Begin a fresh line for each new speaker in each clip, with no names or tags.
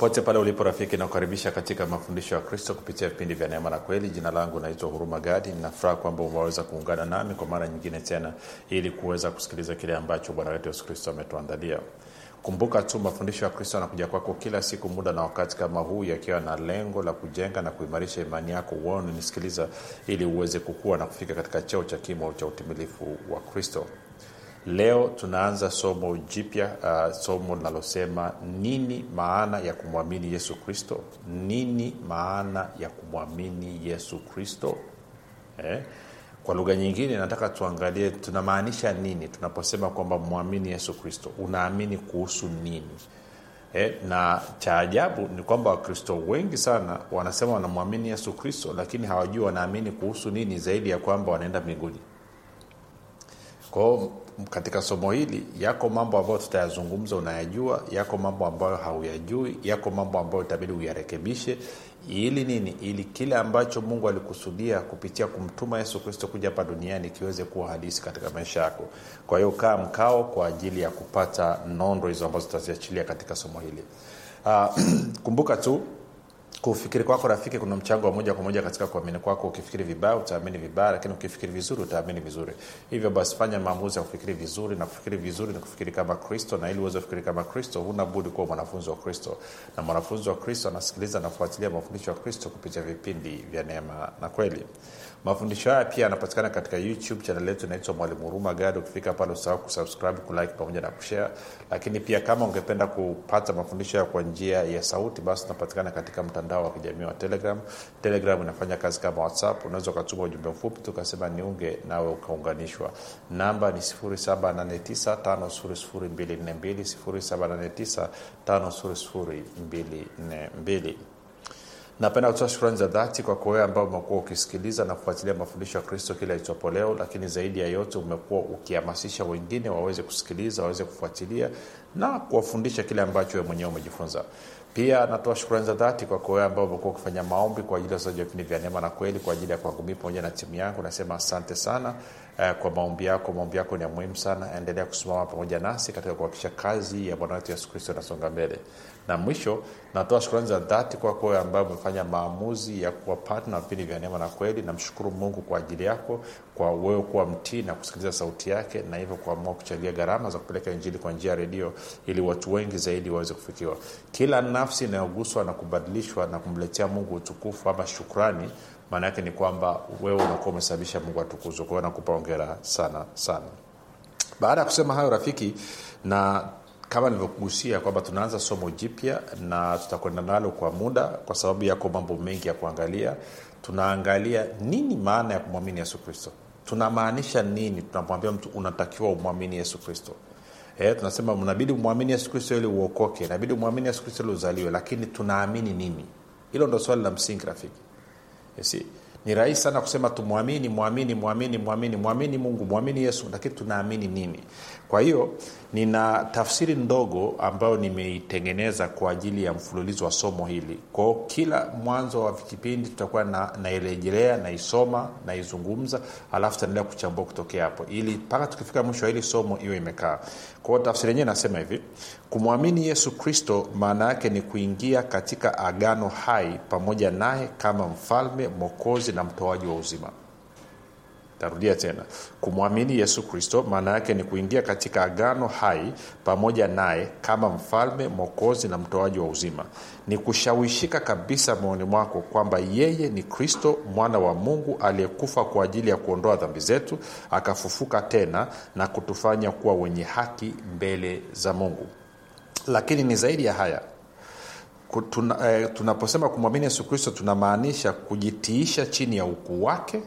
popote pale ulipo rafiki nakukaribisha katika mafundisho ya kristo kupitia vipindi vya neema na kweli jina langu naitwa huruma gadi ninafuraha kwamba umeweza kuungana nami kwa mara nyingine tena ili kuweza kusikiliza kile ambacho bwana wetu yesu kristo ametuandalia kumbuka tu mafundisho ya kristo anakuja kwako kila siku muda na wakati kama huu yakiwa na lengo la kujenga na kuimarisha imani yako uone nisikiliza ili uweze kukua na kufika katika cheo cha kimo cha utimilifu wa kristo leo tunaanza somo jipya uh, somo linalosema nini maana ya kumwamini yesu kristo nini maana ya kumwamini yesu kristo eh? kwa lugha nyingine nataka tuangalie tunamaanisha nini tunaposema kwamba mwamini yesu kristo unaamini kuhusu nini eh, na cha ajabu ni kwamba wakristo wengi sana wanasema wanamwamini yesu kristo lakini hawajui wanaamini kuhusu nini zaidi ya kwamba wanaenda mbinguni kwao katika somo hili yako mambo ambayo tutayazungumza unayajua yako mambo ambayo hauyajui yako mambo ambayo itabidi uyarekebishe ili nini ili kile ambacho mungu alikusudia kupitia kumtuma yesu kristo kuja hapa duniani kiweze kuwa hadisi katika maisha yako kwa hiyo kaa mkao kwa ajili ya kupata nondo hizo ambazo tutaziachilia katika somo hili uh, kumbuka tu kufikiri kwako rafiki kuna mchango wa moja kwa moja katika kuamini kwako ukifikiri vibaya utaamini vibaya lakini ukifikiri vizuri utaamini vizuri hivyo basi fanya maamuzi ya kufikiri vizuri na kufikiri vizuri ni kufikiri kama kristo na ili uweze kufikiri kama kristo huna budi kuwa mwanafunzi wa kristo na mwanafunzi wa kristo anasikiliza na kufuatilia mafundisho ya kristo kupitia vipindi vya neema na kweli mafundisho haya pia yanapatikana katika youtube chanel yetu inaitwa mwalimu huruma gadi ukifika pale usahau kusubscribe kulike pamoja na kushare lakini pia kama ungependa kupata mafundisho haya kwa njia ya sauti basi unapatikana katika mtandao wa kijamii wa telegram telegram inafanya kazi kama whatsapp unaweza ukatuma ujumbe mfupi tukasema niunge nawe ukaunganishwa namba ni 789 5242 napenda kutoa shukrani za dhati kwako wewe ambao umekuwa ukisikiliza na kufuatilia mafundisho ya kristo kila itwapo leo lakini zaidi ya yote umekuwa ukihamasisha wengine waweze kusikiliza waweze kufuatilia na kuwafundisha kile ambacho wewe mwenyewe umejifunza pia natoa shukrani za dhati kwako wewe ambao umekuwa ukifanya maombi kwa ajili ya usaji wa vipindi vya neema na kweli kwa ajili ya kwangu mii pamoja na timu yangu nasema asante sana eh, kwa maombi yako maombi yako ni ya muhimu sana endelea kusimama pamoja nasi katika kuhakikisha kazi ya bwana wetu yesu kristo inasonga mbele na mwisho natoa shukrani za dhati kwako wewe ambayo umefanya maamuzi ya kuwa patna vipindi vya neema na kweli namshukuru mungu kwa ajili yako kwa wewe kuwa mtii na kusikiliza sauti yake na hivyo kuamua kuchangia gharama za kupeleka injili kwa njia ya redio ili watu wengi zaidi waweze kufikiwa kila nafsi inayoguswa na kubadilishwa na kumletea mungu utukufu ama shukrani maana yake ni kwamba wewe unakuwa umesababisha mungu atukuzwe kwao nakupa ongera sana sana baada ya kusema hayo rafiki na kama nilivyokugusia kwamba tunaanza somo jipya na tutakwenda nalo kwa muda kwa sababu yako mambo mengi ya kuangalia tunaangalia nini maana ya kumwamini yesu kristo tunamaanisha nini tunamwambia mtu unatakiwa umwamini yesu kristo e, tunasema unabidi umwamini yesu kristo ili uokoke inabidi umwamini yesu kristo ili uzaliwe lakini tunaamini nini hilo ndo swali la msingi rafiki Yesi. ni rahisi sana kusema tumwamini mwamini mwamini mwamini mwamini mungu mwamini yesu lakini tunaamini nini kwa hiyo nina tafsiri ndogo ambayo nimeitengeneza kwa ajili ya mfululizo wa somo hili kwao kila mwanzo wa kipindi tutakuwa na, nairejelea naisoma naizungumza alafu tutaendelea kuchambua kutokea hapo ili mpaka tukifika mwisho wa hili somo iwe imekaa kwao tafsiri yenyewe nasema hivi kumwamini yesu kristo maana yake ni kuingia katika agano hai pamoja naye kama mfalme mwokozi na mtoaji wa uzima tarudia tena kumwamini yesu kristo maana yake ni kuingia katika agano hai pamoja naye kama mfalme mwokozi na mtoaji wa uzima ni kushawishika kabisa moyoni mwako kwamba yeye ni kristo mwana wa mungu aliyekufa kwa ajili ya kuondoa dhambi zetu akafufuka tena na kutufanya kuwa wenye haki mbele za mungu lakini ni zaidi ya haya tuna, eh, tunaposema kumwamini yesu kristo tunamaanisha kujitiisha chini ya ukuu wake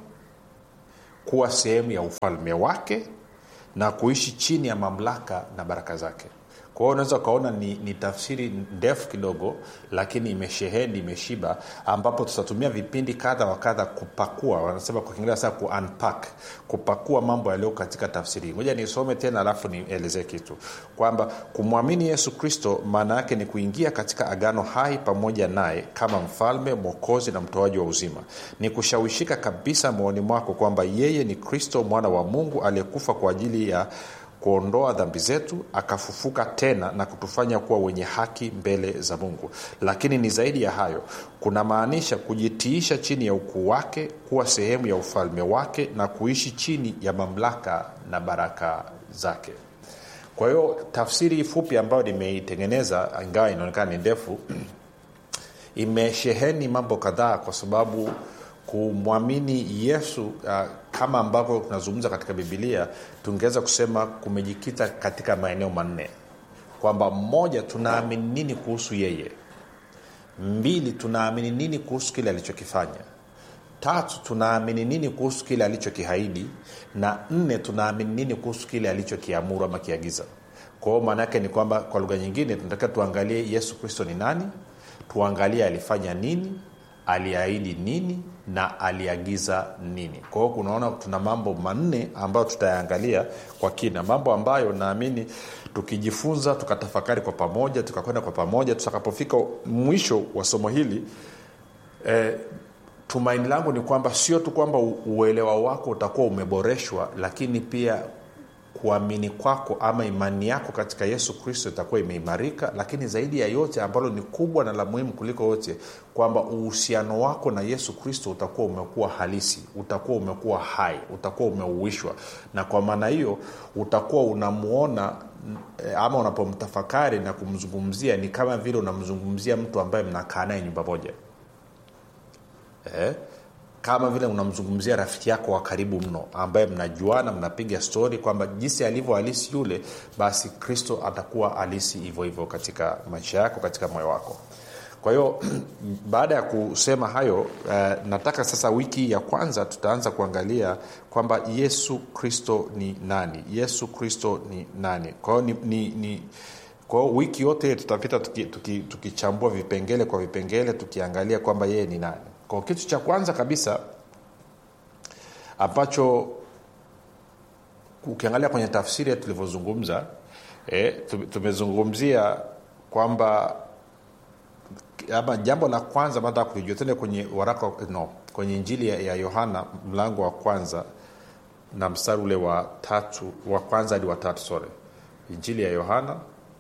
kuwa sehemu ya ufalme wake na kuishi chini ya mamlaka na baraka zake kwa hiyo unaweza ukaona ni, ni tafsiri ndefu kidogo lakini imesheheni imeshiba ambapo tutatumia vipindi kadha wa kadha kupakua wanasema kwa kiingereza saa kuunpack kupakua mambo yaliyo katika tafsiri hii moja nisome tena alafu nielezee kitu kwamba kumwamini yesu kristo maana yake ni kuingia katika agano hai pamoja naye kama mfalme mwokozi na mtoaji wa uzima ni kushawishika kabisa moyoni mwako kwamba yeye ni kristo mwana wa mungu aliyekufa kwa ajili ya kuondoa dhambi zetu akafufuka tena na kutufanya kuwa wenye haki mbele za mungu lakini ni zaidi ya hayo kunamaanisha kujitiisha chini ya ukuu wake kuwa sehemu ya ufalme wake na kuishi chini ya mamlaka na baraka zake kwa hiyo tafsiri fupi ambayo nimeitengeneza ingawa inaonekana ni ndefu imesheheni mambo kadhaa kwa sababu kumwamini yesu uh, kama ambavyo tunazungumza katika bibilia tungeweza kusema kumejikita katika maeneo manne kwamba mmoja tunaamini nini kuhusu yeye mbili tunaamini nini kuhusu kile alichokifanya tatu tunaamini nini kuhusu kile alichokihaidi na nne tunaamini nini kuhusu kile alichokiamuru ama kiagiza kwa hiyo maana yake ni kwamba kwa lugha nyingine tunatakiwa tuangalie yesu kristo ni nani tuangalie alifanya nini aliahidi nini na aliagiza nini kwa hiyo kunaona tuna mambo manne ambayo tutayaangalia kwa kina mambo ambayo naamini tukijifunza tukatafakari kwa pamoja tukakwenda kwa pamoja tutakapofika mwisho wa somo hili eh, tumaini langu ni kwamba sio tu kwamba uelewa wako utakuwa umeboreshwa lakini pia kuamini kwako ama imani yako katika yesu kristo itakuwa imeimarika lakini zaidi ya yote ambalo ni kubwa na la muhimu kuliko yote kwamba uhusiano wako na yesu kristo utakuwa umekuwa halisi utakuwa umekuwa hai utakuwa umeuishwa na kwa maana hiyo utakuwa unamwona ama unapomtafakari na kumzungumzia ni kama vile unamzungumzia mtu ambaye mnakaa naye nyumba moja eh? kama vile unamzungumzia rafiki yako wa karibu mno ambaye mnajuana mnapiga stori kwamba jinsi alivyo halisi yule basi kristo atakuwa halisi hivyo hivyo katika maisha yako katika moyo wako kwa hiyo baada ya kusema hayo uh, nataka sasa wiki ya kwanza tutaanza kuangalia kwamba yesu kristo ni nani yesu kristo ni nani kwa hiyo ni, ni, ni kwa hiyo wiki yote tutapita tukichambua tuki, tuki vipengele kwa vipengele tukiangalia kwamba yeye ni nani kwa kitu cha kwanza kabisa ambacho ukiangalia kwenye tafsiri tulivyozungumza e, tumezungumzia kwamba ama jambo la kwanza baada ya kulijua tende kwenye waraka no kwenye injili ya yohana mlango wa kwanza na mstari ule wa tatu wa kwanza hadi wa tatu sore injili ya yohana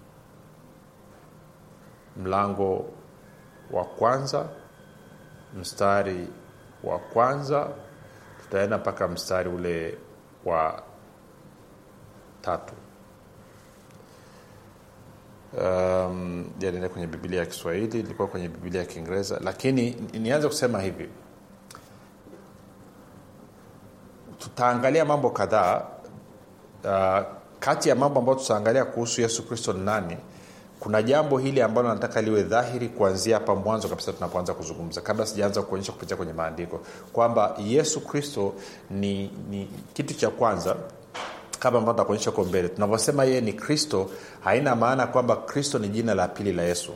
mlango wa kwanza mstari wa kwanza tutaenda mpaka mstari ule wa tatu um, janienda kwenye bibilia ya kiswahili ilikuwa kwenye bibilia ya kiingereza lakini nianze kusema hivi tutaangalia mambo kadhaa uh, kati ya mambo ambayo tutaangalia kuhusu yesu kristo ni nani kuna jambo hili ambalo nataka liwe dhahiri kuanzia hapa mwanzo kabisa tunapoanza kuzungumza kabla sijaanza kuonyesha kupitia kwenye maandiko kwamba yesu kristo ni, ni kitu cha kwanza kama ambao takuonyesha huko mbele tunavyosema yeye ni kristo haina maana kwamba kristo ni jina la pili la yesu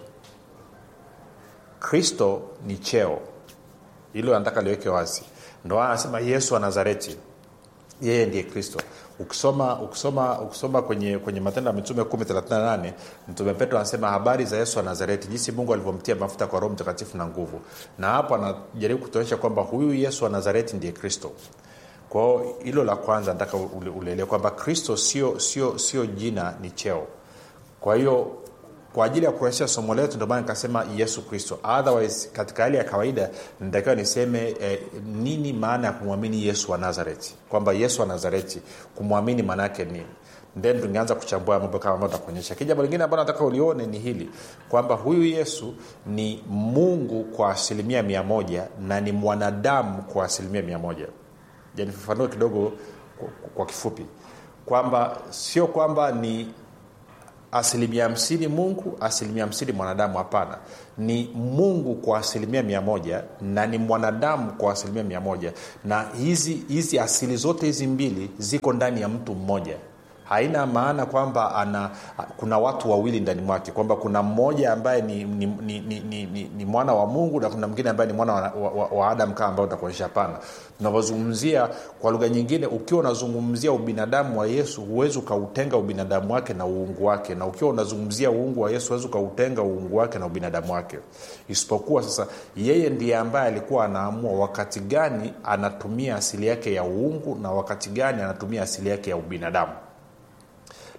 kristo ni cheo hilo nataka liweke wazi ndo anasema yesu wa nazareti yeye ndiye kristo ukisoma ukisoma ukisoma kwenye kwenye matendo ya mitume 138 mtume petro anasema habari za yesu wa nazareti jinsi mungu alivyomtia mafuta kwa roho mtakatifu na nguvu na hapo anajaribu kutuonyesha kwamba huyu yesu wa nazareti ndiye kristo kwao hilo la kwanza nataka ulielewa kwamba kristo sio sio sio jina ni cheo kwa hiyo kwa ajili ya kurahisisha somo letu ndio maana nikasema yesu kristo otherwise katika hali ya kawaida nitakiwa niseme eh, nini maana ya kumwamini yesu wa nazareti kwamba yesu wa nazareti kumwamini maana yake nini then tungeanza kuchambua mambo kama ambao takuonyesha ki jambo lingine ambalo nataka ulione ni hili kwamba huyu yesu ni mungu kwa asilimia mia moja na ni mwanadamu kwa asilimia mia moja janifafanue kidogo kwa, kwa kifupi kwamba sio kwamba ni asilimia hamsini mungu asilimia hamsini mwanadamu hapana ni mungu kwa asilimia mia moja na ni mwanadamu kwa asilimia mia moja na hizi hizi asili zote hizi mbili ziko ndani ya mtu mmoja haina maana kwamba ana kuna watu wawili ndani mwake kwamba kuna mmoja ambaye ni, ni, ni, ni, ni, ni, ni mwana wa mungu na kuna mwingine ambaye ni mwana wa, wa, wa, wa adam kama ambayo utakuonyesha hapana tunavyozungumzia kwa lugha nyingine ukiwa unazungumzia ubinadamu wa yesu huwezi ukautenga ubinadamu wake na uungu wake na ukiwa unazungumzia uungu wa yesu huwezi ukautenga uungu wake na ubinadamu wake isipokuwa sasa yeye ndiye ambaye alikuwa anaamua wakati gani anatumia asili yake ya uungu na wakati gani anatumia asili yake ya ubinadamu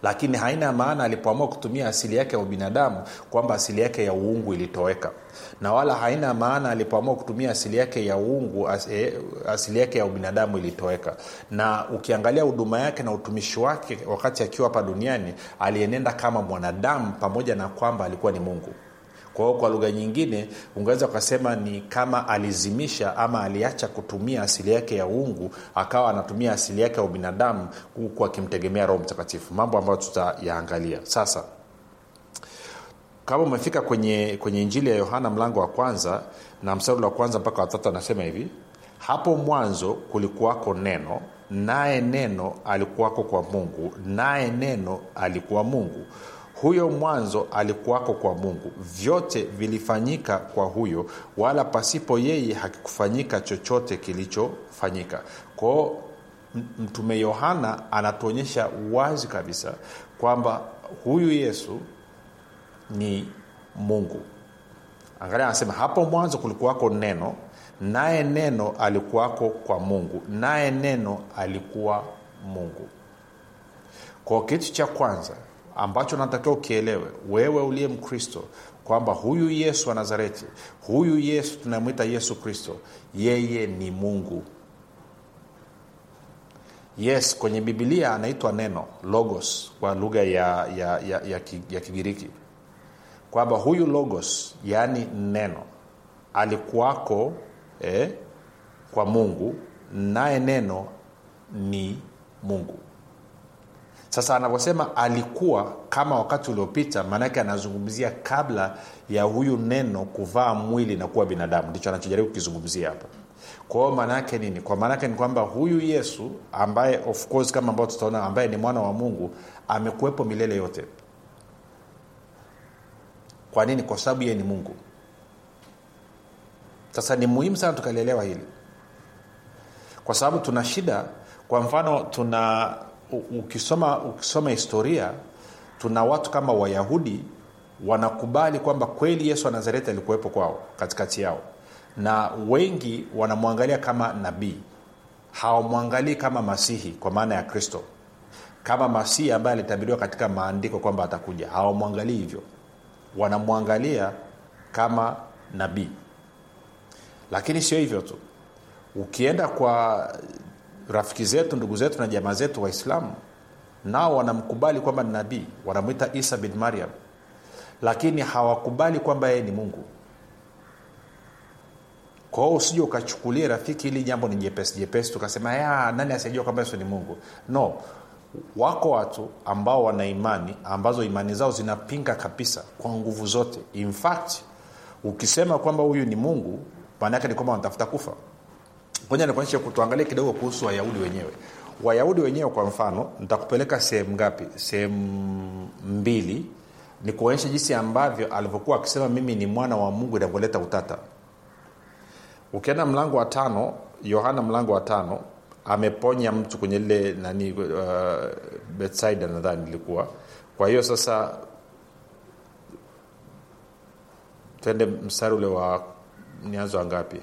lakini haina maana alipoamua kutumia asili yake ya ubinadamu kwamba asili yake ya uungu ilitoweka na wala haina maana alipoamua kutumia asili yake ya uungu as, eh, asili yake ya ubinadamu ilitoweka na ukiangalia huduma yake na utumishi wake wakati akiwa hapa duniani alienenda kama mwanadamu pamoja na kwamba alikuwa ni mungu kwa hiyo kwa lugha nyingine ungeweza ukasema ni kama alizimisha ama aliacha kutumia asili yake ya uungu akawa anatumia asili yake ya ubinadamu huku akimtegemea roho mtakatifu mambo ambayo tutayaangalia sasa kama umefika kwenye kwenye injili ya yohana mlango wa kwanza na mstari wa kwanza mpaka watatu anasema hivi hapo mwanzo kulikuwako neno naye neno alikuwako kwa mungu naye neno alikuwa mungu huyo mwanzo alikuwako kwa mungu vyote vilifanyika kwa huyo wala pasipo yeye hakikufanyika chochote kilichofanyika kwao mtume yohana anatuonyesha wazi kabisa kwamba huyu yesu ni mungu angalia anasema hapo mwanzo kulikuwako neno naye neno alikuwako kwa mungu naye neno alikuwa mungu kwa kitu cha kwanza ambacho natakiwa ukielewe wewe uliye mkristo kwamba huyu yesu wa nazareti huyu yesu tunamwita yesu kristo yeye ni mungu yes kwenye bibilia anaitwa neno logos kwa lugha ya, ya, ya, ya, ya kigiriki kwamba huyu logos yaani neno alikuwako eh, kwa mungu naye neno ni mungu sasa anavyosema alikuwa kama wakati uliopita maanake anazungumzia kabla ya huyu neno kuvaa mwili na kuwa binadamu ndicho anachojaribu kukizungumzia hapa kwa hiyo maana yake nini kwa maana yake ni kwamba huyu yesu ambaye of course kama ambao tutaona ambaye ni mwana wa mungu amekuwepo milele yote kwa nini kwa sababu yeye ni mungu sasa ni muhimu sana tukalielewa hili kwa sababu tuna shida kwa mfano tuna ukisoma ukisoma historia tuna watu kama wayahudi wanakubali kwamba kweli yesu wa nazareti alikuwepo kwao katikati yao na wengi wanamwangalia kama nabii hawamwangalii kama masihi kwa maana ya kristo kama masihi ambaye alitabiriwa katika maandiko kwamba atakuja hawamwangalii hivyo wanamwangalia kama nabii lakini sio hivyo tu ukienda kwa rafiki zetu ndugu zetu na jamaa zetu waislamu nao wanamkubali kwamba ni nabii wanamwita isa bin mariam lakini hawakubali kwamba yeye ni mungu kwa hiyo usije ukachukulia rafiki hili jambo ni jepesi jepesi tukasema ya nani asijua kwamba yesu ni mungu no wako watu ambao wana imani ambazo imani zao zinapinga kabisa kwa nguvu zote in fact ukisema kwamba huyu ni mungu maana yake ni kwamba wanatafuta kufa moja nikuonyeshe tuangalie kidogo kuhusu wayahudi wenyewe wayahudi wenyewe kwa mfano nitakupeleka sehemu ngapi sehemu mbili ni kuonyesha jinsi ambavyo alivyokuwa akisema mimi ni mwana wa mungu inavyoleta utata ukienda mlango wa tano yohana mlango wa tano ameponya mtu kwenye lile nani uh, betsaida nadhani ilikuwa kwa hiyo sasa twende mstari ule wa nianzo wa ngapi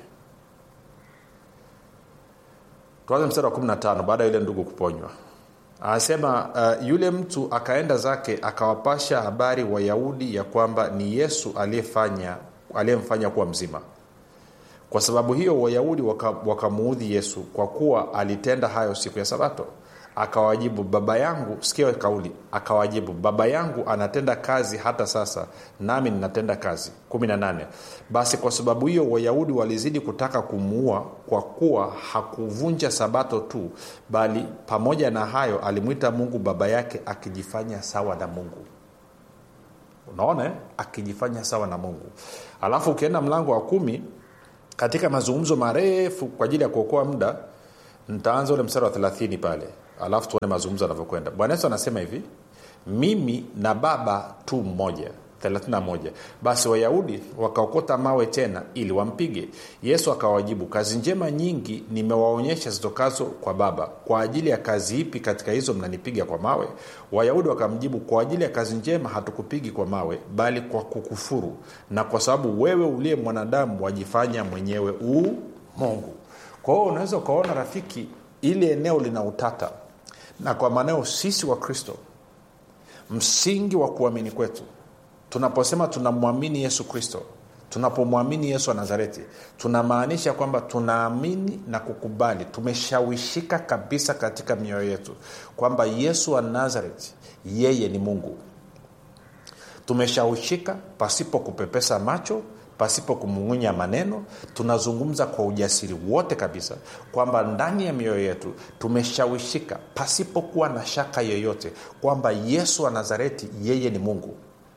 tuanze mstari wa 15 baada ya yule ndugu kuponywa anasema uh, yule mtu akaenda zake akawapasha habari wayahudi ya kwamba ni yesu aliyefanya aliyemfanya kuwa mzima kwa sababu hiyo wayahudi wakamuudhi waka yesu kwa kuwa alitenda hayo siku ya sabato akawajibu baba yangu sikia kauli akawajibu baba yangu anatenda kazi hata sasa nami ninatenda kazi 18 basi kwa sababu hiyo wayahudi walizidi kutaka kumuua kwa kuwa hakuvunja sabato tu bali pamoja na hayo alimwita mungu baba yake akijifanya sawa na mungu unaona akijifanya sawa na mungu alafu ukienda mlango wa kumi katika mazungumzo marefu kwa ajili ya kuokoa muda nitaanza ule mstari wa 30 pale alafu tuone mazungumzo yanavyokwenda bwana yesu anasema hivi mimi na baba tu mmoja 31 basi wayahudi wakaokota mawe tena ili wampige yesu akawajibu kazi njema nyingi nimewaonyesha zitokazo kwa baba kwa ajili ya kazi ipi katika hizo mnanipiga kwa mawe wayahudi wakamjibu kwa ajili ya kazi njema hatukupigi kwa mawe bali kwa kukufuru na kwa sababu wewe uliye mwanadamu wajifanya mwenyewe uu mungu kwa hiyo unaweza ukaona rafiki ili eneo lina utata na kwa maanao sisi wa kristo msingi wa kuamini kwetu tunaposema tunamwamini yesu kristo tunapomwamini yesu wa nazareti tunamaanisha kwamba tunaamini na kukubali tumeshawishika kabisa katika mioyo yetu kwamba yesu wa nazareti yeye ni mungu tumeshawishika pasipo kupepesa macho pasipo kumung'unya maneno tunazungumza kwa ujasiri wote kabisa kwamba ndani ya mioyo yetu tumeshawishika pasipokuwa na shaka yoyote kwamba yesu wa nazareti yeye ni mungu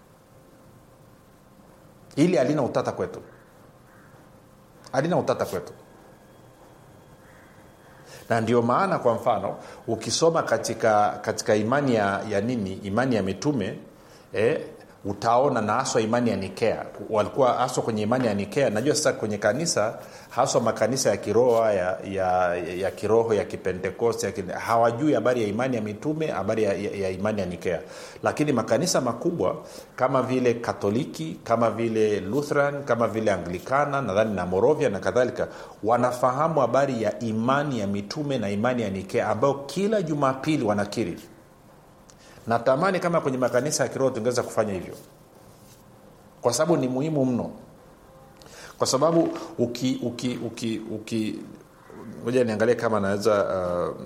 ili alina utata kwetu alina utata kwetu na ndio maana kwa mfano ukisoma katika katika imani ya, ya nini imani ya mitume eh, utaona na haswa imani ya nikea walikuwa haswa kwenye imani ya nikea najua sasa kwenye kanisa haswa makanisa ya kiroho ya, ya, ya kiroho ya kipentekoste ya, hawajui habari ya imani ya mitume habari ya, ya, ya imani ya nikea lakini makanisa makubwa kama vile katoliki kama vile lutheran kama vile anglikana nadhani na morovia na kadhalika wanafahamu habari ya imani ya mitume na imani ya nikea ambayo kila jumapili wanakiri natamani kama kwenye makanisa ya kiroho tungeweza kufanya hivyo kwa sababu ni muhimu mno kwa sababu uki uki uki uki moja niangalie kama naweza uh, uh,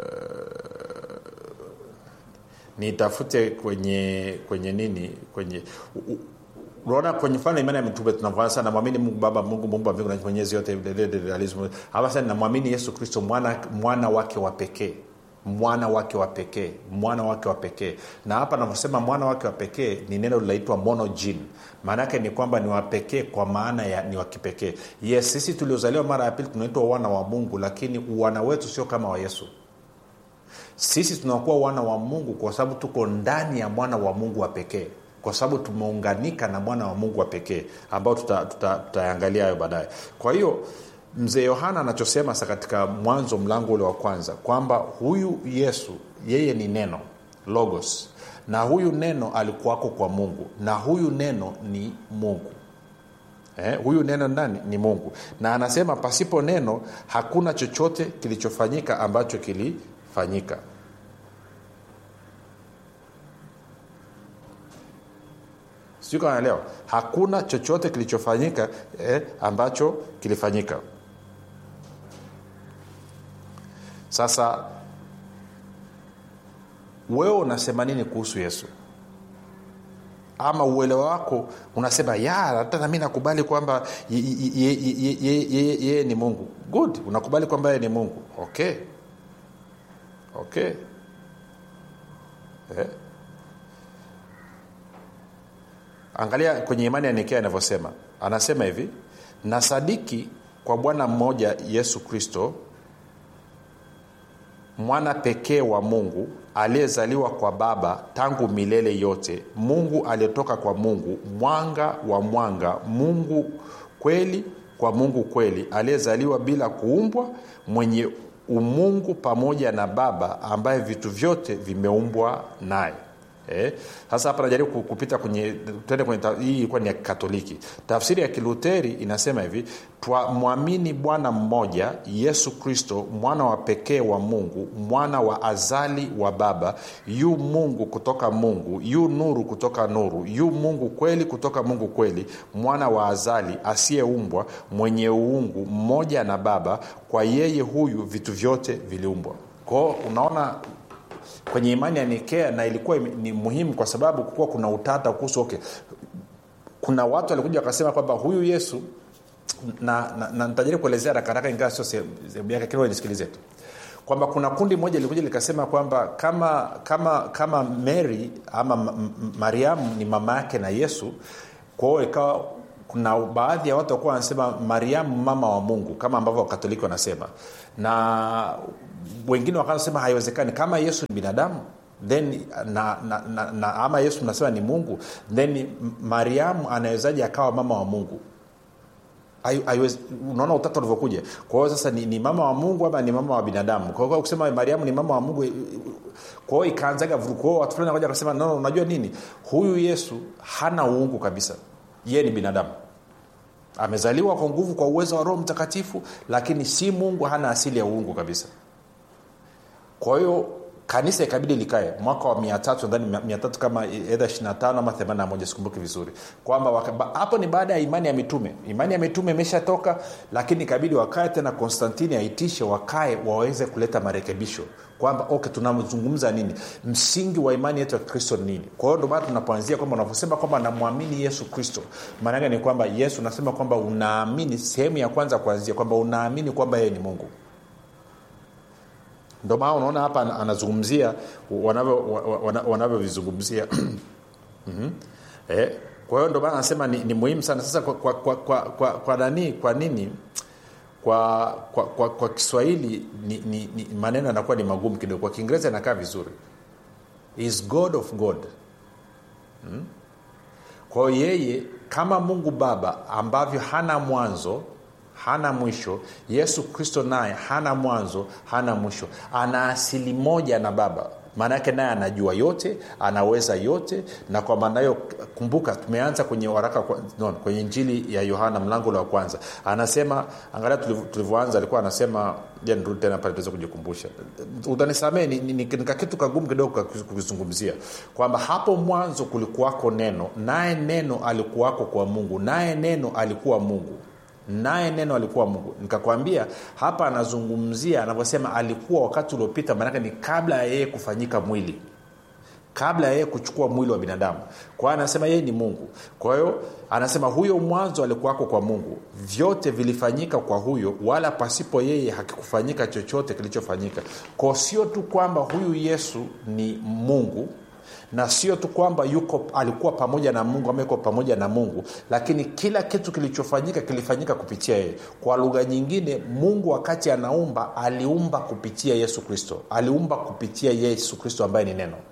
nitafute kwenye kwenye nini kwenye u, unaona kwenye mfano imani ya mitume tunavana sana namwamini mungu baba mungu muumba mbingu na mwenyezi yote hapa sasa namwamini yesu kristo mwana, mwana wake wa pekee mwana wake wa pekee mwana wake wa pekee na hapa navyosema mwana wake wa pekee ni neno linaitwa monojin maana yake ni kwamba ni wapekee kwa maana ya ni wa kipekee yes sisi tuliozaliwa mara ya pili tunaitwa wana wa mungu lakini uwana wetu sio kama wa yesu sisi tunakuwa wana wa mungu kwa sababu tuko ndani ya mwana wa mungu wa pekee kwa sababu tumeunganika na mwana wa mungu wa pekee ambao tutaangalia tuta, tuta hayo baadaye kwa hiyo mzee yohana anachosema sa katika mwanzo mlango ule wa kwanza kwamba huyu yesu yeye ni neno logos na huyu neno alikuwako kwa mungu na huyu neno ni mungu eh, huyu neno nani ni mungu na anasema pasipo neno hakuna chochote kilichofanyika ambacho kilifanyika sijui kama naelewa hakuna chochote kilichofanyika eh, ambacho kilifanyika sasa wewe unasema nini kuhusu yesu ama uelewa wako unasema ya hata nami nakubali kwamba yeye ni mungu good unakubali kwamba yeye ni mungu okay okay eh. angalia kwenye imani ya nikea anavyosema anasema hivi na sadiki kwa bwana mmoja yesu kristo mwana pekee wa mungu aliyezaliwa kwa baba tangu milele yote mungu aliyetoka kwa mungu mwanga wa mwanga mungu kweli kwa mungu kweli aliyezaliwa bila kuumbwa mwenye umungu pamoja na baba ambaye vitu vyote vimeumbwa naye Eh, sasa hapa najaribu kupita kwenye tuende kwenye hii ilikuwa ni ya katoliki tafsiri ya kiluteri inasema hivi twamwamini bwana mmoja yesu kristo mwana wa pekee wa mungu mwana wa azali wa baba yu mungu kutoka mungu yu nuru kutoka nuru yu mungu kweli kutoka mungu kweli mwana wa azali asiyeumbwa mwenye uungu mmoja na baba kwa yeye huyu vitu vyote viliumbwa kwao unaona kwenye imani ya nikea na ilikuwa ni muhimu kwa sababu kukuwa kuna utata kuhusu okay kuna watu walikuja wakasema kwamba huyu yesu na, na, na nitajaribu kuelezea rakaraka ingawa sio sehemu yake kidogo nisikilize tu kwamba kuna kundi moja lilikuja likasema kwamba kama kama kama mary ama mariamu ni mama yake na yesu kwao ikawa kuna baadhi ya watu wakuwa wanasema mariamu mama wa mungu kama ambavyo wakatoliki wanasema na wengine wakasema haiwezekani kama yesu ni binadamu then na, na, na, na ama yesu nasema ni mungu then mariamu anawezaji akawa mama wa mungu unaona utata ulivyokuja kwa hiyo sasa ni, ni mama wa mungu ama ni mama wa binadamu kwa hiyo kusema mariamu ni mama wa mungu kwa hiyo ikaanzaga vurugu kwao watu fulani wakasema no, unajua nini huyu yesu hana uungu kabisa yeye ni binadamu amezaliwa kwa nguvu kwa uwezo wa roho mtakatifu lakini si mungu hana asili ya uungu kabisa kwa hiyo kanisa ikabidi likae mwaka wa mia tatu nadhani mia tatu kama edha 25 ama 81 sikumbuki vizuri kwamba waka- ba- hapo ni baada ya imani ya mitume imani ya mitume imeshatoka lakini ikabidi wakae tena konstantini aitishe wakae waweze kuleta marekebisho kwamba okay tunazungumza nini msingi wa imani yetu ya kristo ni nini kwa hiyo ndio maana tunapoanzia kwamba unavyosema kwamba namwamini yesu kristo maanake ni kwamba yesu unasema kwamba unaamini sehemu ya kwanza kuanzia kwamba unaamini kwamba yeye ni mungu ndo maana unaona hapa ana- anazungumzia wanavyo- wa- wa- wanavyovizungumzia mm-hmm. eh, kwa hiyo ndo maana anasema ni, ni muhimu sana sasa kwa, kwa, kwa, kwa, kwa, kwa nani kwa nini kwa kwa, kwa, kwa kiswahili ni, ni, ni maneno yanakuwa ni magumu kidogo kwa kiingereza inakaa vizuri is god of god hmm? kwa hiyo yeye kama mungu baba ambavyo hana mwanzo hana mwisho yesu kristo naye hana mwanzo hana mwisho ana asili moja na baba maana yake naye anajua yote anaweza yote na kwa maana hiyo kumbuka tumeanza kwenye waraka kwa- no, kwenye njili ya yohana mlango ule wa kwanza anasema angalia tuliv- tulivyoanza alikuwa anasema ja nirudi tena pale tuweze kujikumbusha utanisamee ni, ni, ni, ni kakitu kagumu kidogo ka- kukizungumzia kwamba hapo mwanzo kulikuwako neno naye neno alikuwako kwa mungu naye neno alikuwa mungu naye neno alikuwa mungu nikakwambia hapa anazungumzia anavyosema alikuwa wakati uliopita maanake ni kabla ya yeye kufanyika mwili kabla ya yeye kuchukua mwili wa binadamu kwa hiyo anasema yeye ni mungu kwa hiyo anasema huyo mwanzo alikuwako kwa mungu vyote vilifanyika kwa huyo wala pasipo yeye hakikufanyika chochote kilichofanyika kwao sio tu kwamba huyu yesu ni mungu na sio tu kwamba yuko alikuwa pamoja na mungu ama yuko pamoja na mungu lakini kila kitu kilichofanyika kilifanyika kupitia yeye kwa lugha nyingine mungu wakati anaumba aliumba kupitia yesu kristo aliumba kupitia yesu kristo ambaye ni neno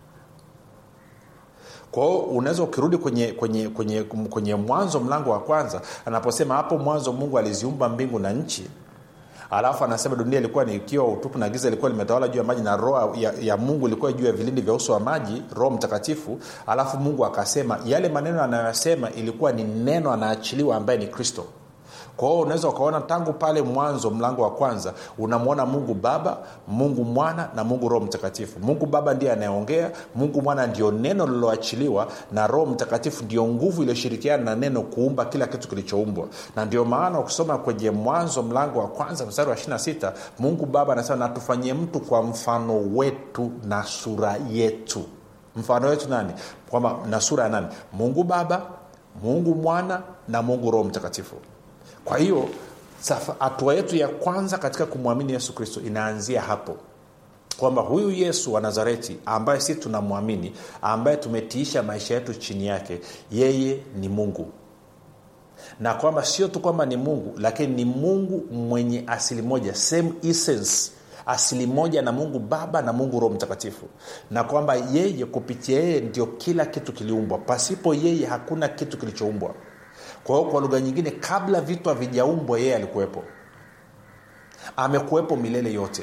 kwao unaweza ukirudi kwenye kwenye kwenye kwenye mwanzo mlango wa kwanza anaposema hapo mwanzo mungu aliziumba mbingu na nchi alafu anasema dunia ilikuwa ni ikiwa utupu na giza ilikuwa limetawala juu ya maji na roho ya, ya mungu ilikuwa juu ya vilindi vya uso wa maji roho mtakatifu alafu mungu akasema yale maneno anayoyasema ilikuwa ni neno anaachiliwa ambaye ni kristo kwa hiyo unaweza ukaona tangu pale mwanzo mlango wa kwanza unamwona mungu baba mungu mwana na mungu roho mtakatifu mungu baba ndiye anayeongea mungu mwana ndio neno lililoachiliwa na roho mtakatifu ndio nguvu iliyoshirikiana na neno kuumba kila kitu kilichoumbwa na ndio maana ukisoma kwenye mwanzo mlango wa kwanza mstari wa 26 mungu baba anasema natufanyie mtu kwa mfano wetu na sura yetu mfano wetu nani kwamba na sura ya nani mungu baba mungu mwana na mungu roho mtakatifu kwa hiyo safa- hatua yetu ya kwanza katika kumwamini yesu kristo inaanzia hapo kwamba huyu yesu wa nazareti ambaye si tunamwamini ambaye tumetiisha maisha yetu chini yake yeye ni mungu na kwamba sio tu kwamba ni mungu lakini ni mungu mwenye asili moja same essence asili moja na mungu baba na mungu roho mtakatifu na kwamba yeye kupitia yeye ndio kila kitu kiliumbwa pasipo yeye hakuna kitu kilichoumbwa kwa hiyo kwa lugha nyingine kabla vitu havijaumbwa yeye alikuwepo amekuwepo milele yote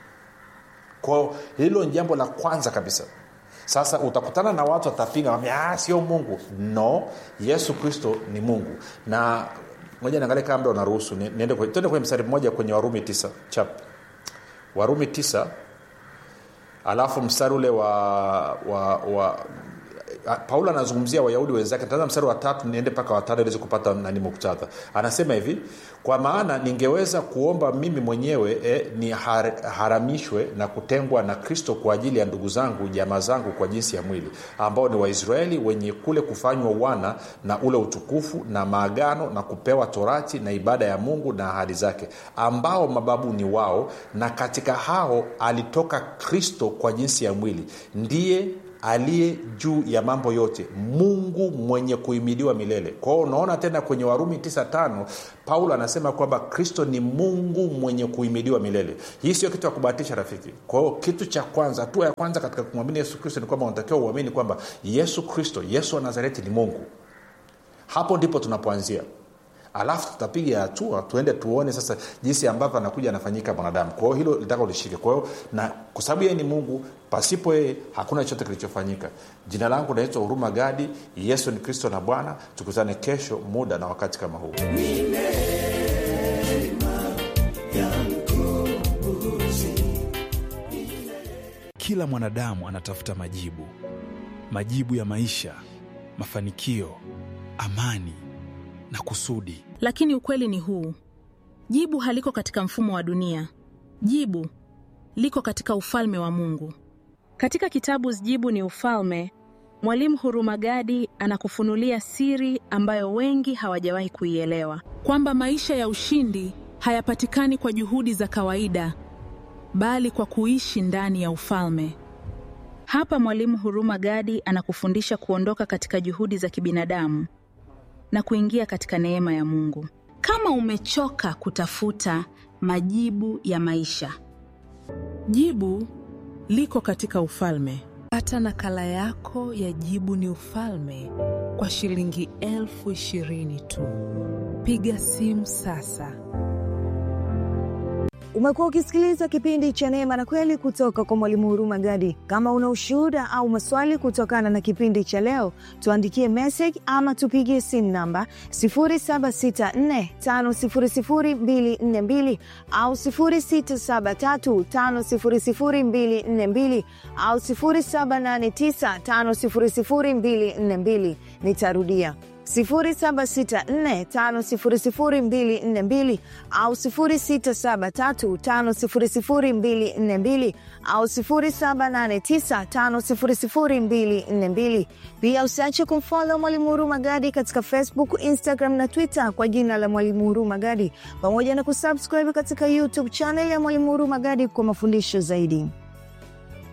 kwao hilo ni jambo la kwanza kabisa sasa utakutana na watu watapinga wambia, "Ah, sio mungu no yesu kristo ni mungu na moja niangalie kama mda unaruhusu ni- niende kwe- tuende kwenye mstari mmoja kwenye warumi tisa chap warumi tisa alafu mstari ule wa, wa, wa a- paulo anazungumzia wayahudi wenzake taanza mstari wa tatu niende mpaka watano iliweze kupata nani muktadha anasema hivi kwa maana ningeweza kuomba mimi mwenyewe eh, ni har, haramishwe na kutengwa na kristo kwa ajili ya ndugu zangu jamaa zangu kwa jinsi ya mwili ambao ni waisraeli wenye kule kufanywa wana na ule utukufu na maagano na kupewa torati na ibada ya mungu na ahadi zake ambao mababu ni wao na katika hao alitoka kristo kwa jinsi ya mwili ndiye aliye juu ya mambo yote mungu mwenye kuimidiwa milele kwa hiyo unaona tena kwenye warumi 95 paulo anasema kwamba kristo ni mungu mwenye kuimidiwa milele hii sio kitu ya kubahatisha rafiki kwa hiyo kitu cha kwanza hatua ya kwanza katika kumwamini yesu kristo ni kwamba unatakiwa uamini kwamba yesu kristo yesu wa nazareti ni mungu hapo ndipo tunapoanzia alafu tutapiga hatua tuende tuone sasa jinsi ambavyo anakuja anafanyika mwanadamu kwa hiyo hilo litaka ulishike kwa hiyo na kwa sababu yeye ni mungu pasipo yeye hakuna chochote kilichofanyika jina langu naitwa huruma gadi yesu ni kristo na bwana tukutane kesho muda na wakati kama huu
kila mwanadamu anatafuta majibu, majibu ya maisha, mafanikio, amani na kusudi.
Lakini ukweli ni huu: jibu haliko katika mfumo wa dunia. Jibu liko katika ufalme wa Mungu.
Katika kitabu Jibu ni Ufalme, Mwalimu Hurumagadi anakufunulia siri ambayo wengi hawajawahi kuielewa.
kwamba maisha ya ushindi hayapatikani kwa juhudi za kawaida, bali kwa kuishi ndani ya ufalme.
Hapa Mwalimu Hurumagadi anakufundisha kuondoka katika juhudi za kibinadamu na kuingia katika neema ya Mungu.
Kama umechoka kutafuta majibu ya maisha,
Jibu liko katika ufalme.
Pata nakala yako ya Jibu ni Ufalme kwa shilingi elfu ishirini tu. Piga simu sasa.
Umekuwa ukisikiliza kipindi cha Neema na Kweli kutoka kwa Mwalimu Huruma Gadi. Kama una ushuhuda au maswali kutokana na kipindi cha leo, tuandikie message ama tupigie simu namba 0764500242 au 0673500242 au 0789500242. Nitarudia 0764500242 au 0673500242 au 0789500242. Pia usiache kumfollow Mwalimu Huruma Gadi katika Facebook, Instagram na Twitter kwa jina la Mwalimu Huruma Gadi, pamoja na kusubscribe katika YouTube channel ya Mwalimu Huruma Gadi kwa mafundisho zaidi.